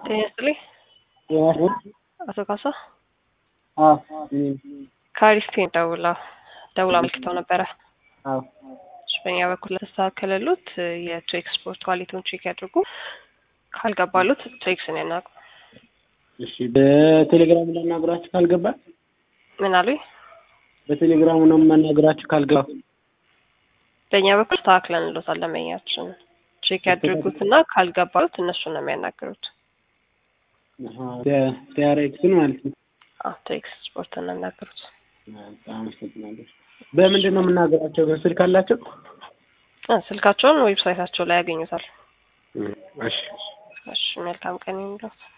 ጤና ይስጥልኝ አቶ ካሳ አዎ ከአሪስቴን ደውላ ደውላ አመልክተው ነበረ። አዎ እሺ፣ በእኛ በኩል ለተስተካከለሉት የቱ ኤክስፖርት ኳሊቲውን ቼክ ያድርጉ። ካልገባሉት ቱ ኤክስን ያናቁ። እሺ በቴሌግራም ላናግራችሁ ካልገባ ምን አሉኝ? በቴሌግራሙ ነው የማናግራችሁ ካልገባ በእኛ በኩል ተስተካክለን እንሎታል። ለመኛችን ቼክ ያድርጉትና ካልገባሉት እነሱን ነው የሚያናግሩት። ቲያሬክስን ማለት ነው። አዎ ቱ ኤክስፖርት ነው የሚያናግሩት። በጣም አመሰግናለሁ። በምንድን ነው የምናገራቸው? በስልክ አላቸው? እ ስልካቸውን ዌብሳይታቸው ላይ ያገኙታል። እሺ እሺ መልካም ቀን ይሁንልዎት።